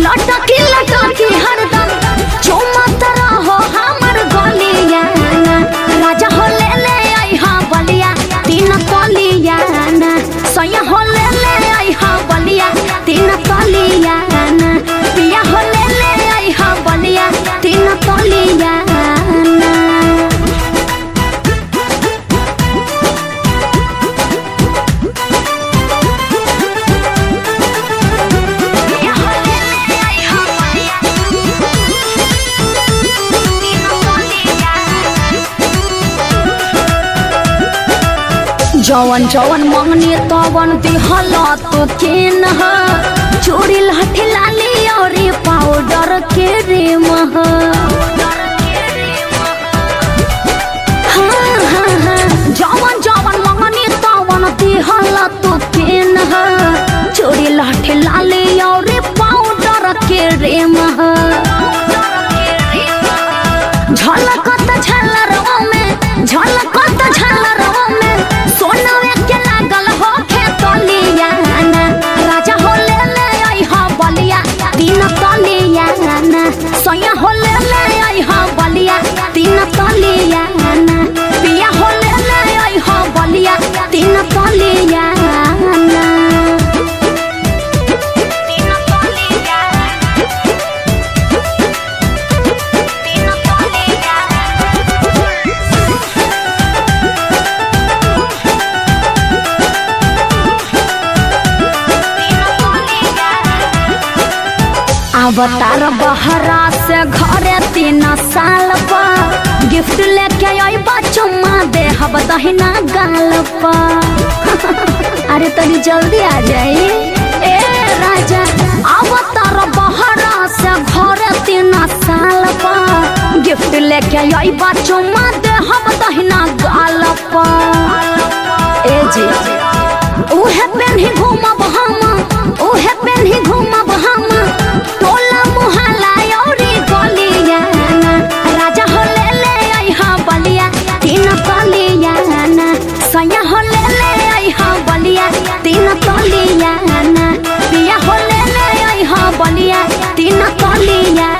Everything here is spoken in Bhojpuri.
लटकी लटकी हरदम चुमत रहो हमर गलिया राजा हो ले ले आई हाँ बलिया तीन तलिया सैया हो ले ले आई हाँ बलिया तीन तलिया पिया हो ले ले आई हाँ बलिया तीन तलिया जवन जवन मंगनी तवन दिहल तो केन ह चूड़ी लाठी लाली और पाउडर के रेम ह हाँ, हाँ, हाँ। जवन जवन मंगनी तवन दिहल तो केन ह चूड़ी लाठी लाली और पाउडर के रेम ह झलकत झलरवा में झलकत झलरवा में सोनवे के लागल हो खेतलिया राजा हो ले ले आई हा बलिया तीन तलिया सैया हो ले ले आई हा बलिया तीन तलिया पिया हो ले ले आई हा बलिया तीन तलिया तीन तलिया तीन तलिया अवतार बहरा से घरे तीन साल पर गिफ्ट लेके आई चुम्मा दे हब दहिना गाल पर अरे तनी जल्दी आ जाई ए राजा अवतार बहरा से घरे तीन साल पर गिफ्ट लेके आई चुम्मा दे हब दहिना गाल पर ए जी उहे पेन्ही घूमब हम उहे पेन्ही घूमब हम टोला मुहल्ला औरी गलिया राजा हो ले ले आई हाँ बलिया तीन तलिया सैया हो ले ले आई हाँ बलिया तीन तलिया पिया हो ले ले आई हाँ बलिया तीन तलिया